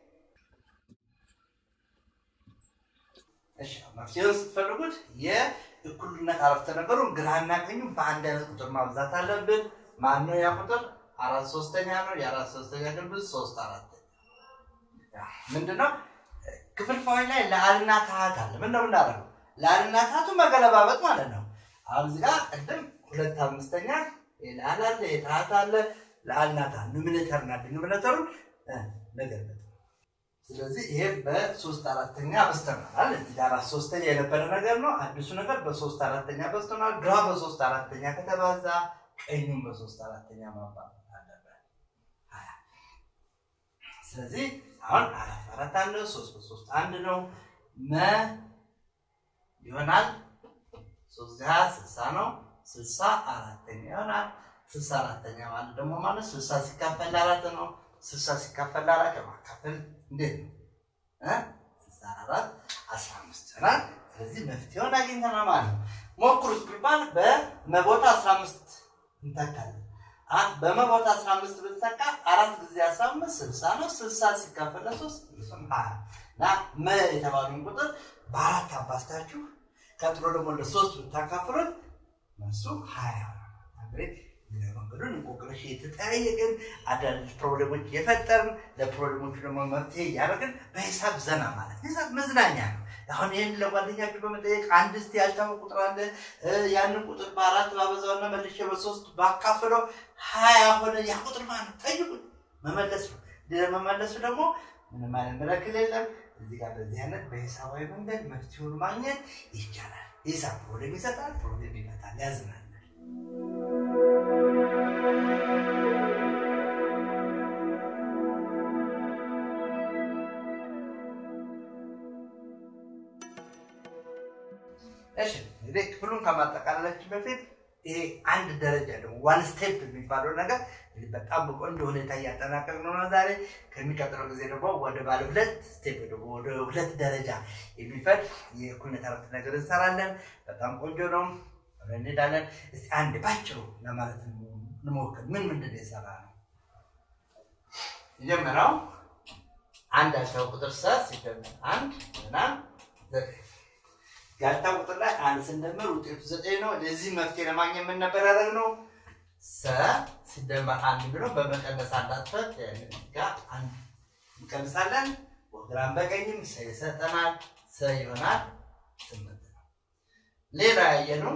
እሺ፣ መፍትሄውን ስትፈልጉት የእኩልነት አረፍተ ነገሩን ግራና ቀኙ በአንድ አይነት ቁጥር ማብዛት አለብን። ማን ነው ያ ቁጥር? አራት ሶስተኛ ነው። የአራት ሶስተኛ ግልብጥ ሶስት አራተኛ ምንድነው? ክፍልፋዮች ላይ ለአልና ታሃት አለ። ምን ነው የምናደርገው? ለአልና ታሃቱ መገለባበጥ ማለት ነው። አሁን እዚህ ጋር ቅድም ሁለት አምስተኛ የለአል አለ የታሃት አለ ለአልና ታሃት ኑሚኔተር እና ዲኖሚኔተሩን መገለጥ ስለዚህ ይሄ በሶስት አራተኛ በስተናል። እዚህ ጋር አራት ሶስተኛ የነበረ ነገር ነው። አዲሱ ነገር በሶስት አራተኛ በስተናል። ግራ በሶስት አራተኛ ከተባዛ ቀኙን በሶስት አራተኛ ማባዛት አለበት። ሀያ ስለዚህ አሁን አራት አራት አንድ ነው። ሶስት በሶስት አንድ ነው። መ ይሆናል ሶስት ጊዜ ሀያ ስልሳ ነው። ስልሳ አራተኛ ይሆናል። ስልሳ አራተኛ ማለት ደግሞ ማለት ስልሳ ሲካፈል ለአራት ነው። ስልሳ ሲካፈል ለአራት ማካፈል እንዴት ነው? እ? ስልሳ አራት አስራ አምስት ይሆናል። ስለዚህ መፍትሄውን አግኝተናል ማለት ነው። ሞክሩት ቢባል በመቦታ አስራ አምስት እንተካለን። አ- በመቦታ አስራ አምስት ብትተካ አራት ጊዜ አስራ አምስት ስልሳ ነው። ስልሳ ሲካፈል ለሶስት እሱም ሀያ እና መ የተባሉን ቁጥር በአራት አባስታችሁ ቀጥሎ ደግሞ ለሶስት ብታካፍሉት መልሱ ሀያ ይሆናል። እንግዲህ እግረ መንገዱን እንቆቅልሽ የተጠያየቅን አዳዲስ ፕሮብሌሞች የፈጠርን ለፕሮብሌሞቹ ደግሞ መፍትሄ እያደረግን በሂሳብ ዘና ማለት ሂሳብ መዝናኛ ነው። አሁን ይህን ለጓደኛችሁ በመጠየቅ አንድ እስቲ ያልታወቀ ቁጥር አለ እ፣ ያንን ቁጥር በአራት ባበዛውና መልሼ በሶስት ባካፍለው ሀያ ሆነ። ያ ቁጥር ማለት ነው ጠይቁኝ፣ መመለስ ነው። ለመመለሱ ደግሞ ምንም አይነት መለክል የለም። እዚህ ጋር በዚህ አይነት በሂሳባዊ መንገድ መፍትሄውን ማግኘት ይቻላል። ሂሳብ ፕሮብሌም ይሰጣል፣ ፕሮብሌም ይፈታል፣ ያዝናናል። እሺ እንግዲህ ክፍሉን ከማጠቃለላችን በፊት ይሄ አንድ ደረጃ ደግሞ ዋን ስቴፕ የሚባለው ነገር እንግዲህ በጣም በቆንጆ ሁኔታ እያጠናቀቅን ነው ዛሬ። ከሚቀጥለው ጊዜ ደግሞ ወደ ባለ ሁለት ስቴፕ ደግሞ ወደ ሁለት ደረጃ የሚፈድ የእኩልነት አረፍተ ነገር እንሰራለን። በጣም ቆንጆ ነው። አብረን እንሄዳለን። እስቲ አንድ ባጭሩ ለማለት እንሞክር። ምን ምንድን ነው የሰራ ነው? የጀመረው አንድ ያልታው ቁጥር ሰ ሲደመር አንድ እና ዘጠኝ ያልታው ቁጥር ላይ አንድ ስንደምር ውጤቱ ዘጠኝ ነው። ለዚህ መፍትሄ ለማግኘት ምን ነበር ያደረግነው? ሰ ሲደመር አንድ ብለው በመቀነስ አንዳትፈት ጋር አንድ እንቀንሳለን። በግራም በቀኝም ሰ ይሰጠናል። ሰ ይሆናል ስምንት ነው። ሌላ ያየነው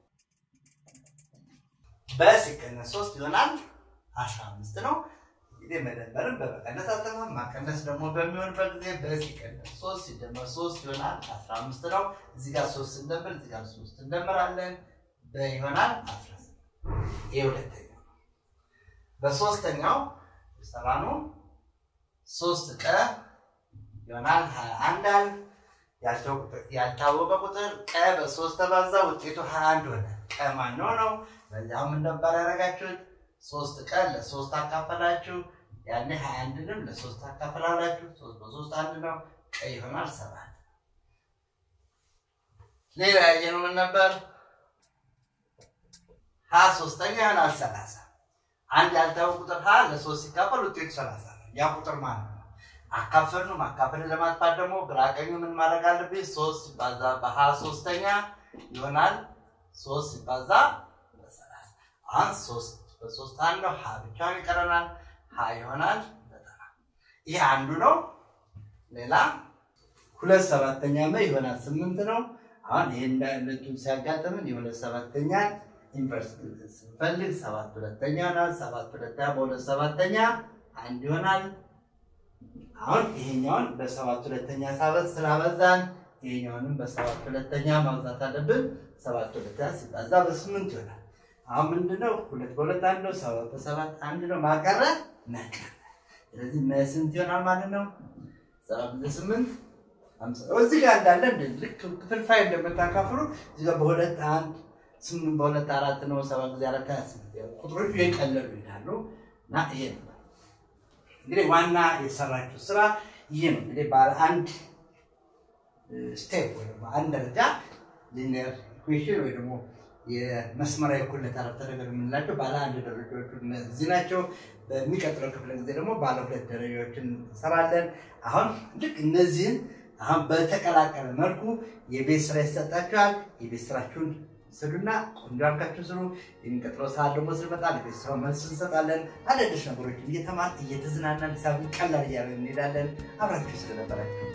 በሲቀነስ ሶስት ይሆናል አስራ አምስት ነው። እንግዲህ መደመርን በመቀነስ አጠፋም ማቀነስ ደግሞ በሚሆንበት ጊዜ በሲቀነስ ሶስት ሲደመር ሶስት ይሆናል አስራ አምስት ነው። እዚህ ጋር ሶስት ስንደምር እዚህ ጋር ሶስት እንደምራለን በይሆናል አስራ ስምንት ይህ ሁለተኛው ነው። በሶስተኛው የሰራነው ሶስት ቀ ይሆናል ሀያ አንድ አል ያልታወቀ ቁጥር ቀ በሶስት ተባዛ ውጤቱ ሀያ አንድ ሆነ። ቀ ማነው ነው? በዚያውም እንደባል ያደረጋችሁት ሶስት ቀን ለሶስት አካፈላችሁ። ያኔ ሀያ አንድንም ለሶስት አካፈላላችሁ። ሶስት በሶስት አንድ ነው። ቀይ ይሆናል ሰባት። ሌላ ያየነው ምን ነበር? ሀ ሶስተኛ ይሆናል ሰላሳ። አንድ ያልታወቀ ቁጥር ሀ ለሶስት ሲካፈል ውጤቱ ሰላሳ ነው። ያ ቁጥር ማን ነው? አካፈል ነው። ማካፈልን ለማጥፋት ደግሞ ግራ ቀኙ ምን ማድረግ አለብኝ? ሶስት ሲባዛ በሀ ሶስተኛ ይሆናል ሶስት ሲባዛ በሰላሳ አሁን ሶስት በሶስት አንድ ነው። ሀ ብቻውን ይቀረናል። ሀ ይሆናል ዘጠና። ይህ አንዱ ነው። ሌላ ሁለት ሰባተኛ መ ይሆናል ስምንት ነው። አሁን ይህ እንዳለቱን ሲያጋጥምን የሁለት ሰባተኛ ኢንቨርስ ስንፈልግ ሰባት ሁለተኛ ይሆናል። ሰባት ሁለተኛ በሁለት ሰባተኛ አንድ ይሆናል። አሁን ይሄኛውን በሰባት ሁለተኛ ሳበዝ ስላበዛን ይሄኛውንም በሰባት ሁለተኛ ማብዛት አለብን። ሰባት ሁለተኛ ሲባዛ በስምንት ይሆናል። አሁን ምንድነው? ሁለት በሁለት አንድ ነው። ሰባት በሰባት አንድ ነው። ማቀረ መቀረ። ስለዚህ ስንት ይሆናል ማለት ነው? ሰባት በስምንት እዚህ ጋር እንዳለ ልክ ክፍልፋይ እንደምታካፍሉ እዚህ ጋር በሁለት አንድ ስምንት በሁለት አራት ነው። ሰባት ጊዜ አራት ሀያ ስምንት ቁጥሮቹ የቀለሉ ይሄዳሉ እና ይሄ ነው እንግዲህ ዋና የሰራችው ስራ ይሄ ነው። እንግዲህ ባለ አንድ ስቴፕ ወይ ደግሞ አንድ ደረጃ ሊኒየር ኢኩዌሽን ወይ ደግሞ የመስመራዊ እኩልነት አረፍተ ነገር የምንላቸው ባለ አንድ ደረጃዎቹ እነዚህ ናቸው። በሚቀጥለው ክፍለ ጊዜ ደግሞ ባለ ሁለት ደረጃዎችን እንሰራለን። አሁን ልክ እነዚህን አሁን በተቀላቀለ መልኩ የቤት ስራ ይሰጣችኋል። የቤት ስራችሁን ስሉና ቆንጆ አድርጋችሁ ስሩ። የሚቀጥለው ሰዓት ደግሞ ስንመጣ ለቤት ስራው መልስ እንሰጣለን። አዳዲስ ነገሮችን እየተማር እየተዝናናን ሂሳብን ቀላል እያደረግን እንሄዳለን። አብራችሁ ስለነበራችሁ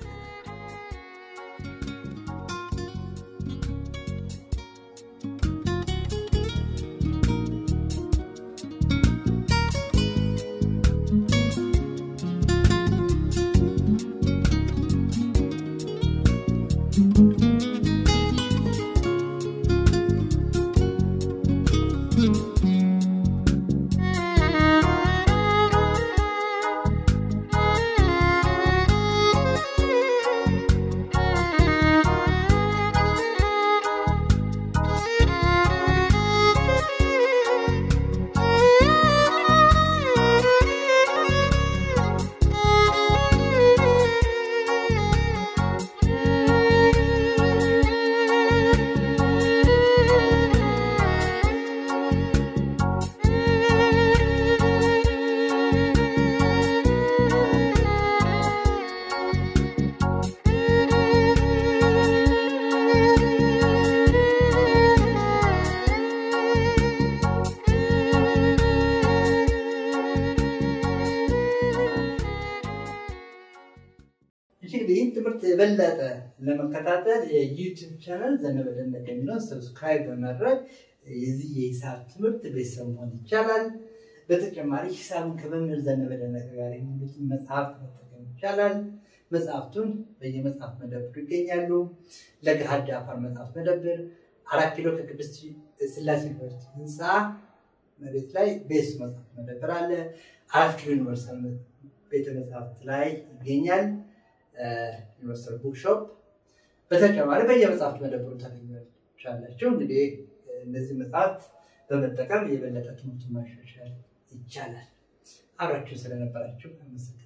ይህን ትምህርት የበለጠ ለመከታተል የዩቲዩብ ቻናል ዘነበ ደነቀ የሚለውን ሰብስክራይብ በማድረግ የዚህ የሂሳብ ትምህርት ቤተሰብ መሆን ይቻላል። በተጨማሪ ሂሳብን ከመምህር ዘነበ ደነቀ ጋር የሚሉትን መጽሐፍት መጠቀም ይቻላል። መጽሐፍቱን በየመጽሐፍ መደብሩ ይገኛሉ። ለገሃድ አፋር መጽሐፍ መደብር አራት ኪሎ ከቅድስት ስላሴ ዩኒቨርሲቲ ህንፃ መሬት ላይ ቤስ መጽሐፍ መደብር አለ። አራት ኪሎ ዩኒቨርሳል ቤተ መጽሐፍት ላይ ይገኛል። ዩኒቨርሳል ቡክሾፕ በተጨማሪ በየመጽሐፍት መደብሩ ታገኛላችሁ። እንግዲህ እነዚህ መጽሐፍት በመጠቀም የበለጠ ትምህርቱን ማሻሻል ይቻላል። አብራችሁ ስለነበራችሁ አመሰግናለሁ።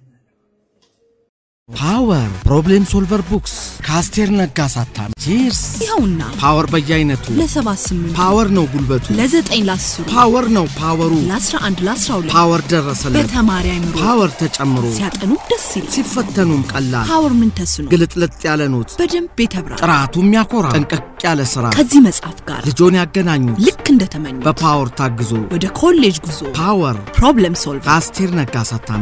ፓወር ፕሮብሌም ሶልቨር ቡክስ ከአስቴር ነጋ አሳታሚ ቺርስ። ይኸውና ፓወር በየአይነቱ ለሰባት ስምንት ፓወር ነው ጉልበቱ፣ ለዘጠኝ ለአስሩ ፓወር ነው ፓወሩ፣ ለአስራ አንድ ለአስራ ሁለት ፓወር ደረሰለት፣ በተማሪ አይምሮ ፓወር ተጨምሮ ሲያጠኑ ደስ ይላል። ሲፈተኑም ቀላል፣ ፓወር ምን ተስኖ ግልጥልጥ ያለ ኖት፣ በደንብ የተብራራ ጥራቱ የሚያኮራ ጠንቀቅ ያለ ስራ ከዚህ መጽሐፍ ጋር ልጆን ያገናኙት ልክ እንደተመኙ በፓወር ታግዞ ወደ ኮሌጅ ጉዞ ፓወር ፕሮብለም ሶልቭ ከአስቴር ነጋ አሳታሚ